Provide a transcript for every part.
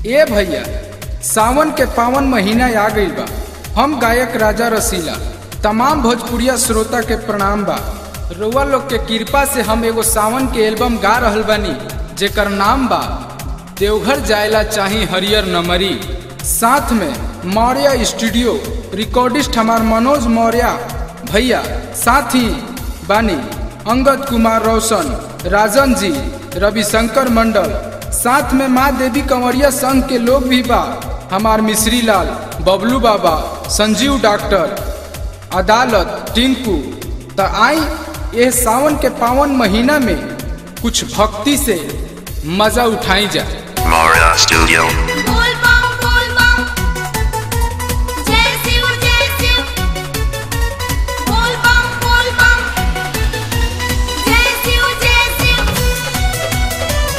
ए भैया सावन के पावन महीना आ गईल बा हम गायक राजा रसीला तमाम भोजपुरिया श्रोता के प्रणाम बा रउआ लोग के कृपा से हम एगो सावन के एल्बम गा रहल बानी जेकर नाम बा देवघर जायला चाही हरियर नमरी साथ में मौर्य स्टूडियो रिकॉर्डिस्ट हमार मनोज मौर्य भैया साथ ही बानी अंगद कुमार रोशन राजन जी रविशंकर मंडल साथ में माँ देवी कंवरिया संघ के लोग भी बा हमार मिश्री लाल बबलू बाबा संजीव डॉक्टर अदालत टिंकू त आई ये सावन के पावन महीना में कुछ भक्ति से मजा उठाई जाए Mara Studio. बोल बम बोल बम जय शिव जय शिव बोल बम बोल बम जय शिव जय शिव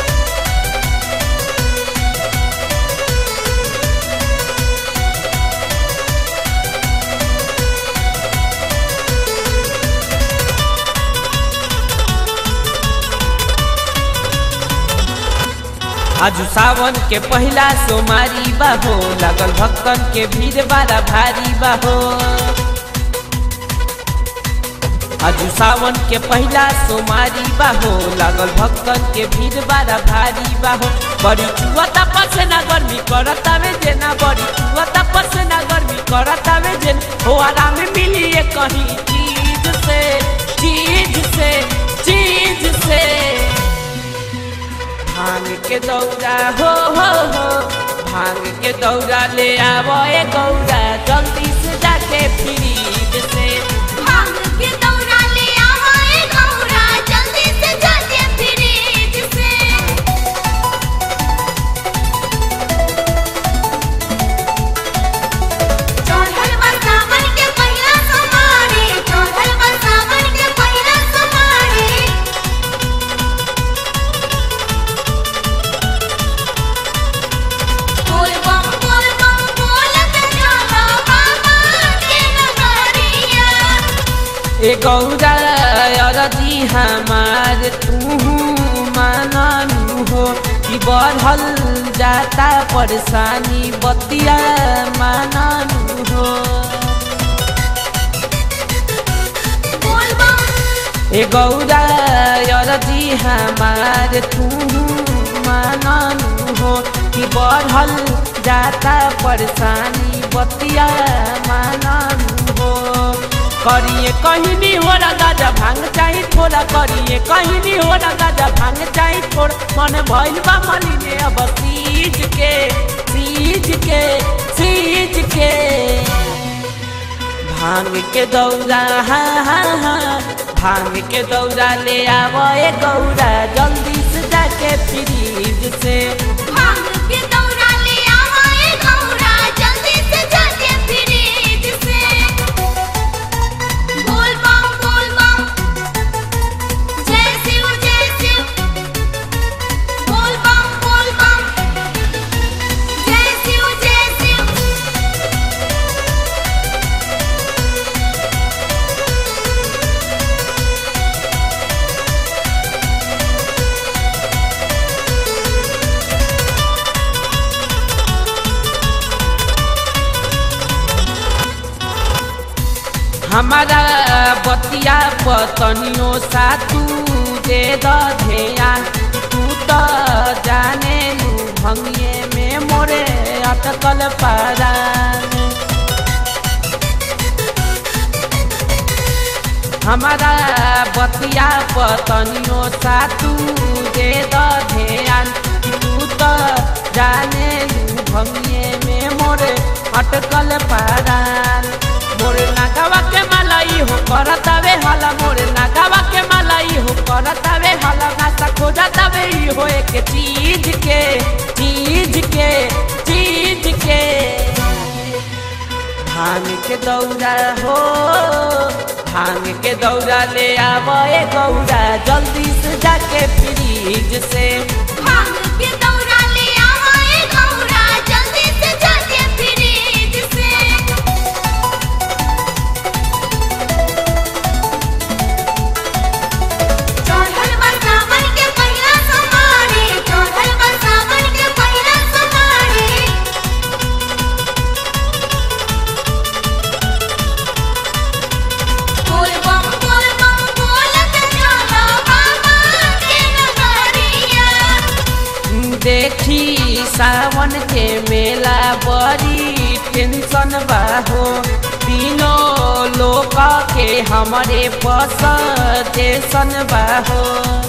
आज सावन के पहला सोमारी बाहो लागल भक्तन के भीड़ बड़ा भारी बाहो आज सावन के पहला सोमारी बाहो लागल भक्तन के भीड़ बड़ा भारी बाहो बड़ी चुअता पसना गर्मी करता में जेना बड़ी चुअता पसना गर्मी करता में जेन हो आराम मिली ये कहीं चीज से चीज से चीज से भांग के दौरा हो हो हो भांग के दौरा ले आवो ए गौरा जल्दी से जाके फ्रीज से भांग के दौरा ले आवा ए गौरा जल्दी से जाके फ्रिज से चढ़ल बा सावन के पहिला सोमवारी चढ़ल बा सावन के पहिला सोमवारी बोल बम बोल बम बोलत चला बाबा के नगरिया ए गौरा अरजी हमार तू मानू हो कि बढ़ल जाता परेशानी बतिया मानू हो बोल बम ए गौरा अरजी हमार तू मानू हो कि बढ़ल जाता परेशानी बतिया मानू हो करिए कहीं नहीं हो रहा गाजा भांग चाही थोड़ा करिए कहीं नहीं हो रहा गाजा भांग चाही थोड़ा मन भइल बा मलिने अब सीज के सीज के सीज के भांग के दौरा हाँ हाँ हाँ भांग के दौरा ले आवो ए गौरा जल्दी से जाके फ्रीज से भांग के दौरा ले आवा ए गौरा जल्दी से जाके फ्रिज से बोल बम बोल बम जय शिव जय शिव बोल बम बोल बम जय शिव जय शिव हमारा बतिया पतनियों सा तू दे द ध्यान तू तो जाने लू भंगिए में मोरे अटकल पारान हमारा बतिया पतनियों सा तू दे द ध्यान तू तो जाने लू भंगिए में मोरे अटकल पारान मोरे नागावा के मलाई हो करतावे हाला मोरे नागावा के मलाई हो करतावे हाला नासा खोजतावे ई हो एक चीज के चीज के चीज के भांग के दौरा हो भांग के दौरा ले आवो ए गौरा जल्दी से जाके फ्रीज से भांग के दौरा ले आवा ए गौरा जल्दी से जाके फ्रिज से चढ़ल बा सावन के पहिला सोमवारी चढ़ल बा सावन के पहिला सोमवारी देखी सावन के मेला बड़ी टेंशन बा हो तीनों लोग के हमारे पस टेंशन बा हो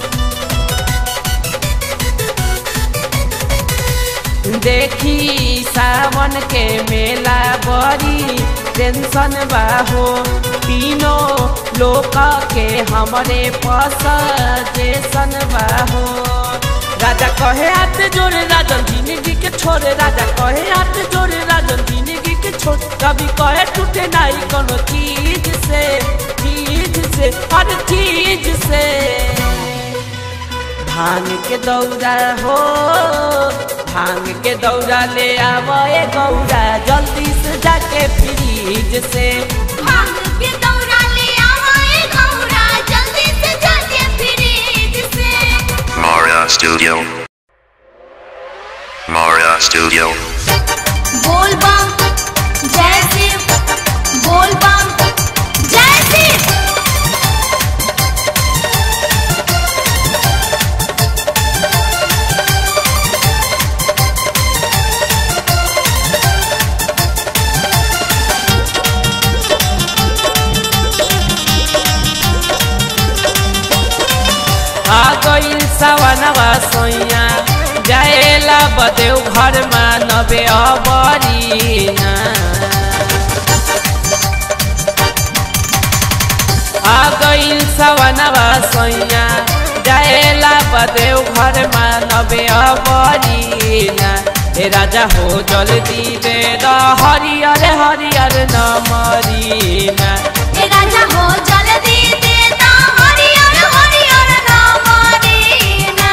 देखी सावन के मेला बड़ी टेंशन बा हो तीनों लोग के हमारे पस टेंशन बा हो राजा कहे हाथ जोड़े राजन जिंदगी के छोड़े राजा कहे हाथ जोड़े राजन जिंदगी के छोड़ कभी कहे टूटे नहीं कोनो चीज से चीज से हर चीज से भांग के दौरा हो भांग के दौरा ले आवे गौरा जल्दी से जाके फ्रीज से भांग के दौरा ले आवाए गौरा जल्दी से जाके फ्रिज से Mara Studio. Mara Studio. बोल बम जय शिव बोल बम जय शिव आ गइल सवनवा सोइया जाएला बदेव घर नबे अबरीना आ गइल सवनवा सोइया जाएला बदेव घर नबे अबरीना हे राजा हो जल्दी दे द हरियर हरियर नमरीना ए राजा हो जल्दी देता हरियर हरियर नाम दीना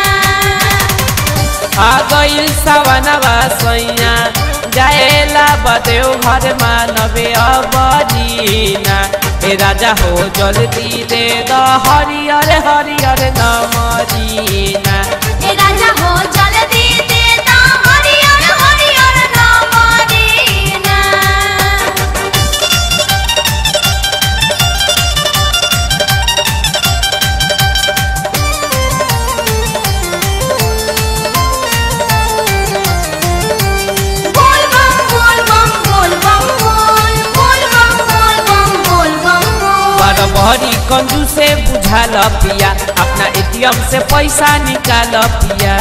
आ गइल सवनवा सैया जाएला बदेव घर मानवे अबरीना हे राजा हो जल्दी दे द हरियर हरियर नमरीना ए राजा हो जल्दी देता हरियर हरियर नाम दीना बोल बम बोल बम बोल बम बोल बोल बम बोल बम बोल बम बोल बड़ बहरी कंजू से बुझाल पिया अपना एटीएम से पैसा निकाल पिया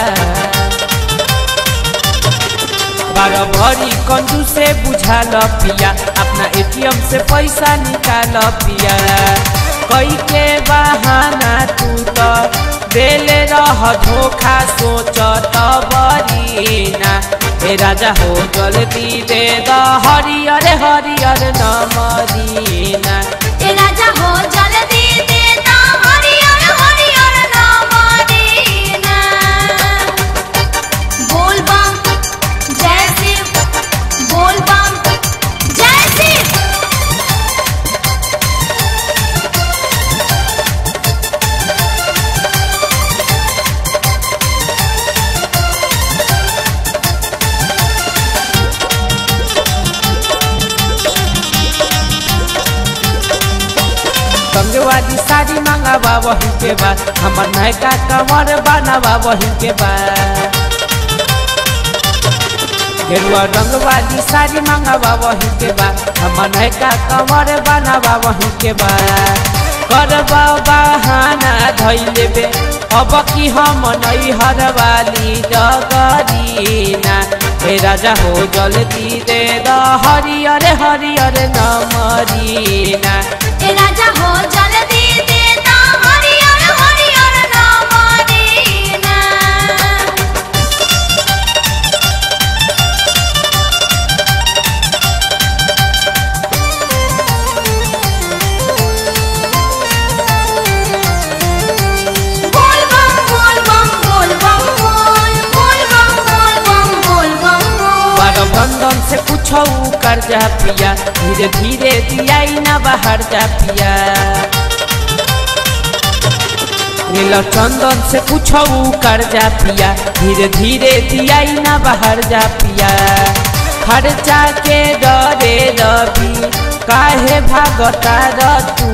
बड़ भरी कंजू से बुझाल पिया अपना एटीएम से पैसा निकाल पिया कई के बहाना तू तो देले रह धोखा सोच बरीना हे राजा हो जल्दी दे द हरियर हरियर नमरीना ए राजा हो जल्दी देता हरियर हरियर नाम दीना बोल बम जय शिव बोल बम जय शिव संगवादी साड़ी मंगावा वही के बाद हमर नयका कमर बनावा वही के बाद गेरुआ रंग वाली साड़ी मंगावा वही के बाद हमर नयका कमर बनावा वही के बाद करबा बहाना धैल बे अब की हम नई हर वाली डगरीना हे राजा हो जल्दी दे द हरियर हरियर नमरीना ए राजा हो जल्दी देता हरियर हरियर नाम दीना बोल बम बोल बम बोल बम बोल बोल बम बोल बम बोल बम बोल बार बंधन से कुछ कर जा पिया धीरे धीरे दिया न बाहर जा पिया नील चंदन से कुछ कर जा पिया धीरे धीरे दिया न बाहर जा पिया खर्चा के डरे रवि काहे भागता र तू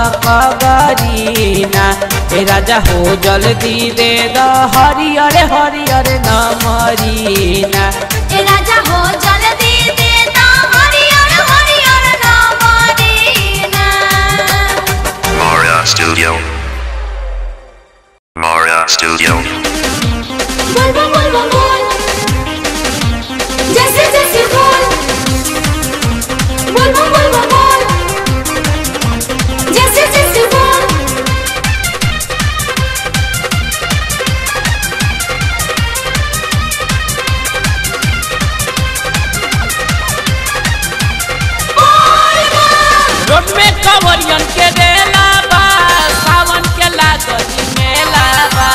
कगरीना ए राजा हो जल्दी दे द हरियर हरियर न मरीना ए राजा हो जल्दी दे दा हरियर हरियर नाम दीना Mara Studio. Mara Studio. बोल बोल बोल बोल बोल जैसे जैसे बोल बोल बोल बोल बोल बोल जैसे जैसे बोल रोड में कवरियन के रेला बा सावन के लागत मेला बा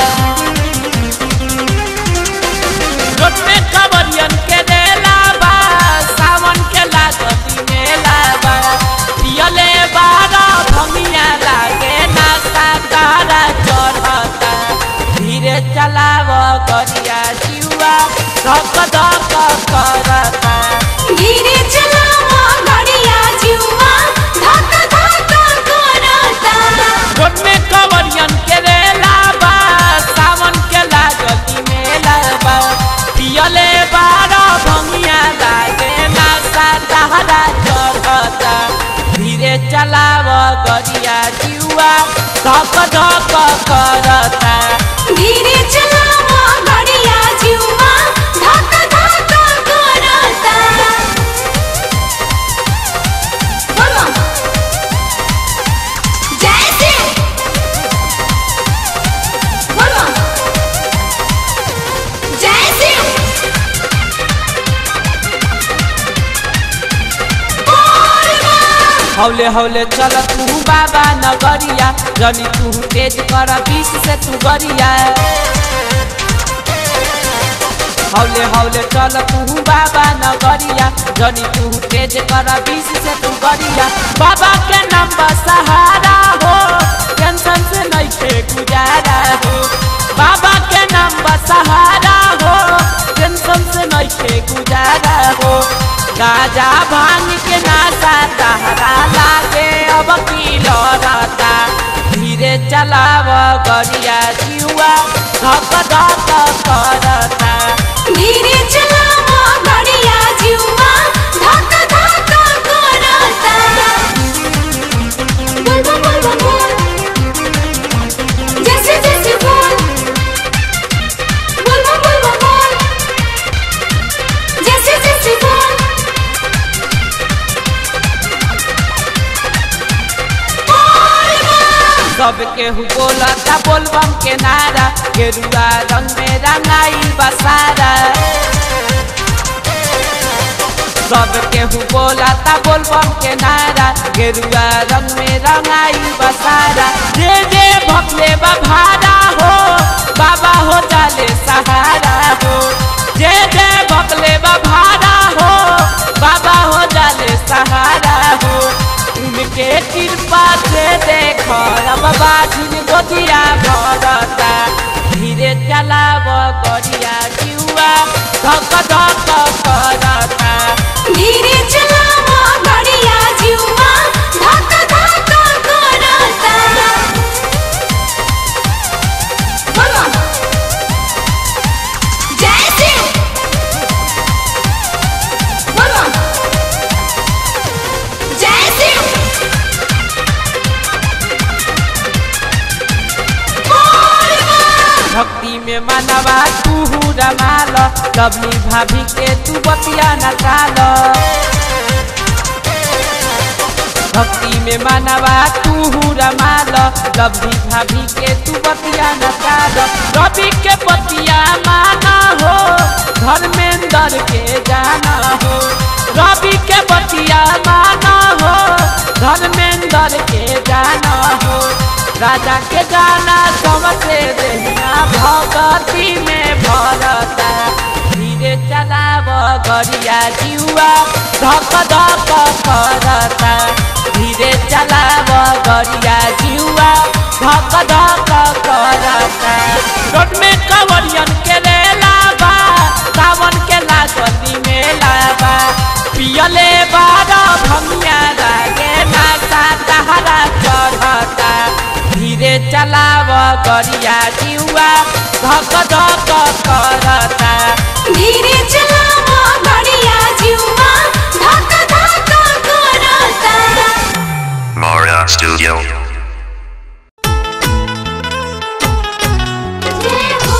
रोड में कवरियन के रेला बा सावन के लागत मेला बा पियले बारा भमिया लागे ना साकारा चढ़ता धीरे चलाव करिया जिउआ धक धक करता धीरे चलावा गाड़िया जुआ धक धक करता रोड में कवरियन के रेला बा सावन के लागती मेला बा पियले बारा भंगिया लागे ना सारा चढ़ता धीरे चलाव गरिया जिउआ धक धक करता धीरे चलावा गाड़िया जुआ धक धक करता बोलो जैसे बोलो जैसे हौले हौले चल तू बाबा नगरिया जनी तू तेज कर बीस से तू गरिया हौले हौले चल तू बाबा नगरिया जनी तू तेज कर बीस से तू गरिया बाबा के नाम बा सहारा हो टेंशन से नहीं थे गुजारा हो बाबा के नाम बा सहारा हो टेंशन से नहीं थे गुजारा हो गाजा भांग के नासा तहरा लागे अब की लड़ता धीरे चलाव गरिया जिउआ धक धक करता धीरे चलावा गाड़िया जुआ धक धक करता बोल बोल बोल बोल बोल जैसे जैसे बोल बोल बोल बोल बोल बोल जैसे जैसे बोल सब केहू बोलता बोलबम के नारा गेरुआ रंग में रंगाई बसारा सब केहू बोलता बोलबम के नारा गेरुआ रंग में रंगाई बसारा जे जे भकले भारा हो बाबा हो जाले सहारा हो जे जे भकले भारा हो बाबा हो जाले सहारा हो उनके कृपा से देखो अब बाजिन गोदिया भरता धीरे चलाव करिया जिउआ धक धक करता धीरे चलावा गाड़िया जुआ धक धक करता बोलो जैसे बोलो जैसे भक्ति में मनवा तू रमाल लवली भाभी के तू बतिया न टाल भक्ति में मनवा तू रमाल लवली भाभी के तू बतिया न टाल रवि के बतिया माना हो धर्मेंद्र के जाना हो रवि के बतिया माना हो धर्मेंद्र के जाना हो राजा के गाना सबसे देहिया भगती में भरता धीरे चलाव गरिया जिउआ धक धक करता धीरे चलाव गरिया जिउआ धक धक करता रोड में कवरियन के रेला बा सावन के लागती मेला बा चलाव गरिया जिउआ धक धक करता धीरे चलावा बढ़िया जुआ धक धक करता Mara Studio. जय हो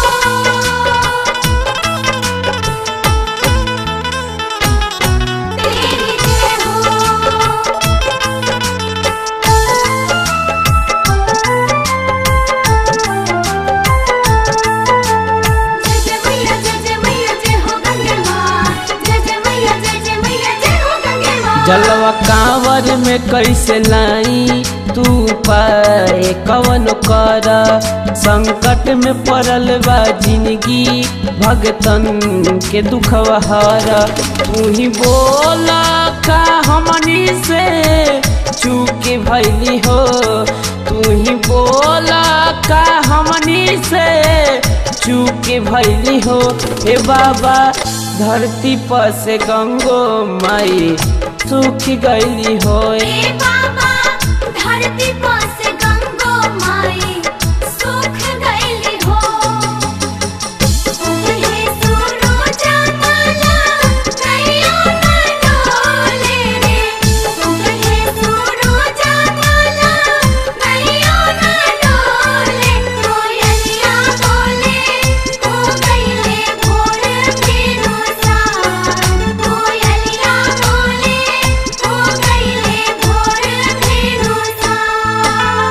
तेरी जय हो जय जय मैया जय जय मैया जय हो गंगे माँ जय जय मैया जय जय मैया जय हो गंगे माँ जलवा कांवर में कैसे लाई तू पाए कवन कर संकट में पड़ल बा जिंदगी भगतन के दुखवा हर तू ही बोल का हमनी से चूक भैली हो तू ही बोल का हमनी से चूक भैली हो हे बाबा धरती पर से गंगो माई सूख गईली हो ए बाबा धरती पर से गंगो माई सूख गईली हो उहे सूरज माला कहियो न डोले रे उहे सूरज माला कहियो न डोले कोयलिया बोले हो गईले भोर फेरो सान कोयलिया बोले हो गईले भोर फेरो सान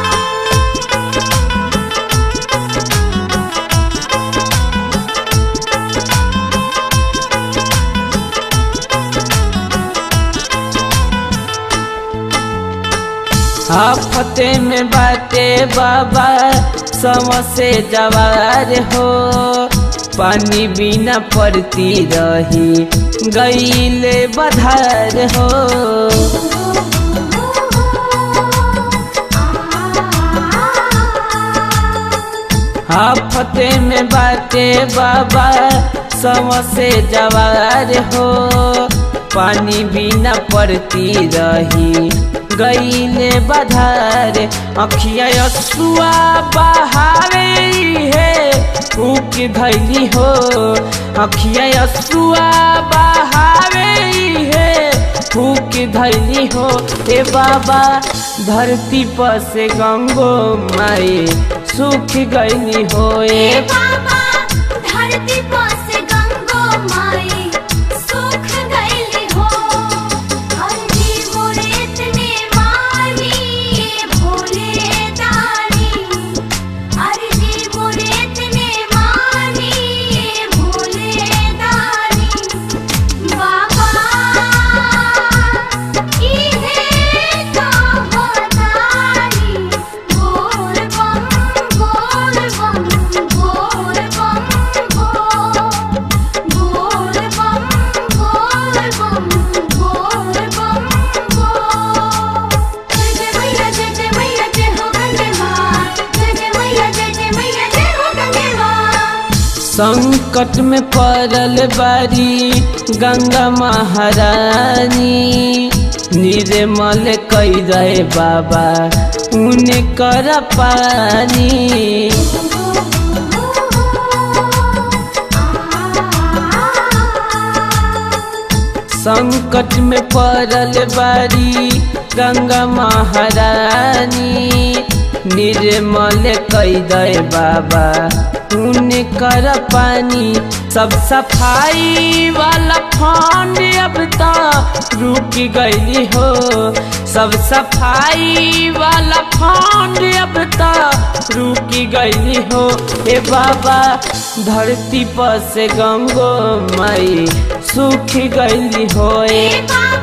आफते में बाटे बाबा समसे जवार हो पानी बिना पड़ती रही गईले बधार हो आफते में बाटे बाबा समसे जवार हो पानी बिना पड़ती रही गईले बधार अखिया असुआ बहावे है फूक धैली हो अखिया असुआ बहावे है फूक धैली हो ए बाबा धरती पर से गंगो माई सूख गईली हो ए ए बाबा धरती पर से गंगो माई सूख गईली हो हल्दी मुरेत ने मारी भोले दानी हल्दी मुरेत ने मारी भोले दानी बाबा इहे तो बतानी बोल बम बोल बम बोल बम बोल बोल बम बोल बम बोल बम बोल जय जय मैया जय जय मैया जय हो गंगे माँ जय जय मैया जय जय मैया जय हो गंगे माँ संकट में पड़ल बारी गंगा महारानी निर्मल कई रहे बाबा उने कर पानी संकट में पड़ल बारी गंगा महारानी निर्मल कई दे बाबा उने कर पानी सब सफाई वाला फंड अब तो रुक गईली हो सब सफाई वाला फंड अब तो रुक गईली हो ए बाबा धरती पर से गंगो माई सूख गईली हो ए ए बाबा